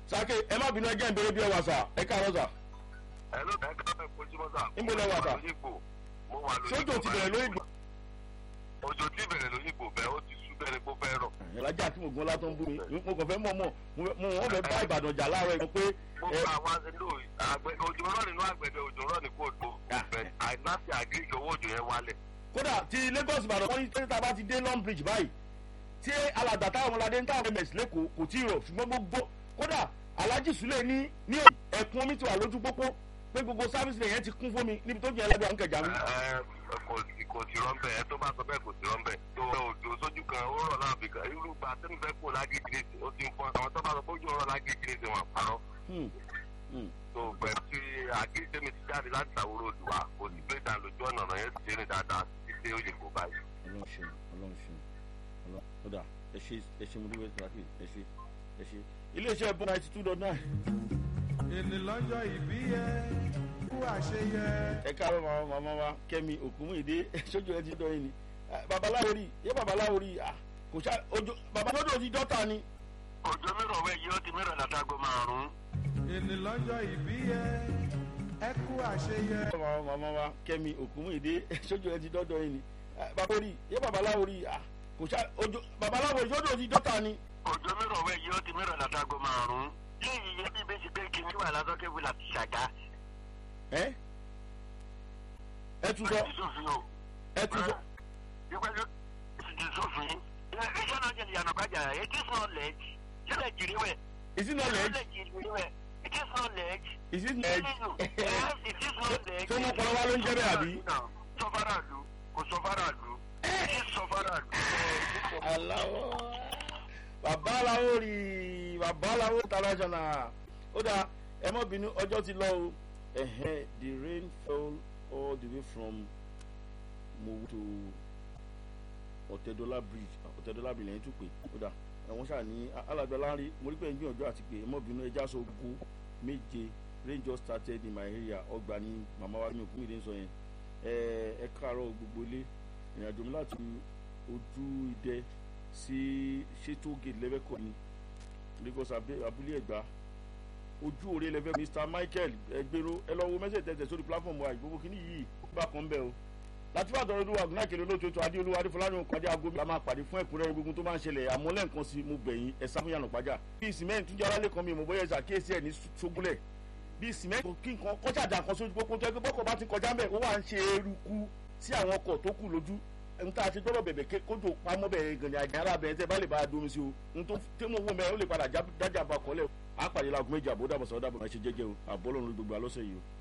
sake ẹ má bínú ẹjẹ ìbéèrè bí ẹ wà sà ẹ káàárọ̀ sà. ẹ ló bẹ ká fẹ kojúmọ́ sà. Níbo lẹ wà, sà? mo wà lóyìnbó. sójò ti bẹ̀rẹ̀ lórí ìgbà. òjò tí bẹ̀rẹ̀ lóyìnbó bẹ́ẹ̀ ó ti sú bẹ́ẹ̀ ni kó fẹ́ rọ̀. ìlàjà tí mo gbọ́n látọ̀ ń bú mi mo kàn fẹ́ mọ̀ mọ̀ mo wọ́n fẹ́ bá ìbàdàn jà láàárọ̀ yìí pé gbogbo àwọn àgbẹ̀dẹ àgbẹ̀ òjò rọ̀ nínú àgbẹ̀dẹ òjò rọ̀ ní kóòtù bẹ́ẹ̀ àìláṣẹ àgíríkì owó òjò yẹn wálẹ̀. kódà ti lagos ìbàdàn wọ́n ní tẹ́lẹ̀ bá ti dé long bridge báyìí tí alàgbà táwọn ọmọládé ń táwọn ms lẹ́kọ̀ọ́ kò tí ì rọ̀ ṣùgbọ́n gbogbo kódà alhaji sule ní ní ẹ̀kún omi ti wà lójú pópó pé gbogbo sáfíìsì yẹn ti kún fún mi níbi tó jẹ́ ẹlẹ́gbẹ̀ẹ́ àwọn kẹjà mi. Ẹ, kò sí kò sí rọ́ńbẹ́ ẹ tó bá sọ bẹ́ẹ̀ kò sí rọ́ńbẹ́ tó òjò sójú kan ó rọ̀ láàbì kan irú gba tẹ́mi fẹ́ kó lágéjì ní ó ti ń fọ́n àwọn tó bá sọ pé ojú ọ̀rọ̀ lágéjì ní wọn àpárọ̀ Hmm, hmm. tó pẹ̀lú tí àgéjì tẹ́mi ti jáde láti àwòrán òdùwà kò sí pé ìdá lójú ọ̀nà ọ̀nà yẹn ti ṣe ní dáadáa títí ó yẹ kó báyìí. ọlọ́run ṣeun ọlọ́run ṣeun ọlọ́run kódà ẹ ṣe ẹ ṣe mo dúró ìtàkì ẹ ṣe ẹ ṣe iléeṣẹ́ bọ́ ninety two dot nine. ènì lọ́jọ́ ìbí yẹ kú àṣeyẹ. ẹ káàárọ̀ màmá màmá wa kẹ́mi òkúmùìdé sójú ẹ ti dọ̀ yín ni Ah, babaláwo rí yé babaláwo rí ah, kò ṣá ojú babaláwo ti dọ́ta ni. òjò mìíràn wẹ̀ yìí ó ti mìíràn látago márùn-ún. ènì lọ́jọ́ ìbí yẹ ẹ kú àṣeyẹ. màmá màmá wa kẹ́mi òkúmùìdé sójú ẹ ti dọ́dọ̀ yín ni Ah, babaláwo rí yé babaláwo rí ah, kò ṣá ojú babaláwo rí sójú ti dọ́ta ni. òjò mìíràn wẹ̀ yìí ó ti mìíràn látago márùn-ún. yíyí yẹ bí bẹ́sì pé kí n wà lásọ̀kẹ́ wí láti ṣàgá. ẹ ẹ tún sọ sófin o. ẹ tún sọ. ìgbàlódé ti sófin. iṣẹ́ náà jẹ́ ìyànà bàjá it is knowledge. sílẹ̀ jìrì wẹ̀. is it knowledge sílẹ̀ jìrì wẹ̀. it is knowledge. is it knowledge. yes it is knowledge. tó mọ̀ pọ̀lọ́ wa ló ń jẹ́ bẹ́ẹ̀ àbí. sọfárà lu kò sọfárà lu. it is sọfárà lu. aláwọ̀ babaláwo rí babaláwo international ó dáa ẹ mọ́ bínú ọjọ́ ti lọ o ẹ̀hẹ́n the rain fell all the way from mowu to ọ̀tẹ̀dọ́là bridge ọ̀tẹ̀dọ́là bridge lẹ́yìn tó pé ó dáa ẹ̀wọ̀n ṣáà ní alàgbẹ̀ láńrí mo rí pé ń gbìyànjú àti pé ẹ mọ́ bínú ẹja sọ ogun méje rain just started in my area ọgbà ní màmá wa ní òkú mi lè sọ yẹn ẹ ẹ káàárọ̀ gbogbo ilé ìrìnàjò mi láti ojú idẹ sí ṣètò gate lẹ́fẹ̀kọ́ ni lagos abe- abúlé ẹ̀gbá ojú òre lẹ́fẹ̀ mr michael ẹgbẹ́rún ẹ lọ wo mẹ́sẹ̀ tẹ̀tẹ̀ sórí platform wa ìgbówó kínní yìí bá kan bẹ́ẹ̀ o láti bá tọrọ olúwa gúnà kele olóòtú ètò adéolúwa adéfọláyọ pàdé aago la máa pàdé fún ẹ̀kúnrẹ́rẹ́ gbogbo tó máa ń ṣẹlẹ̀ àmọ́ lẹ́ǹkan sí mo bẹ̀yìn ẹ sá fún yànnà pàjá bíi cement tún jára lẹ́kan mi mo bóyá ẹ̀sà kíyèsí ẹ̀ ní sógúnlẹ̀ bíi cement kí nǹkan kọ́ṣàjà kan sójú pópó tó ẹgbẹ́ bọ́kọ̀ bá ti kọjá mẹ́ ó wà ń ṣe eruku sí àwọn ọkọ̀ tó kù lójú n ta ṣe gbọ́dọ̀ bẹ̀bẹ̀ ké- kójú pamọ́ bẹ̀rẹ̀ gan ni àjàrà bẹ̀rẹ̀ tẹ́ bá lè bá a domi sí o n tó tẹ́ mo wọ mẹ́ ó lè padà já- dájà bá kọ́lẹ̀ á pàdé laago méjì àbó dàbọ̀ sọ̀rọ̀ dàbọ̀ máa ṣe jẹ́jẹ́ o àbọ̀ lọ́run gbogbo alọ́sẹ̀ yìí o.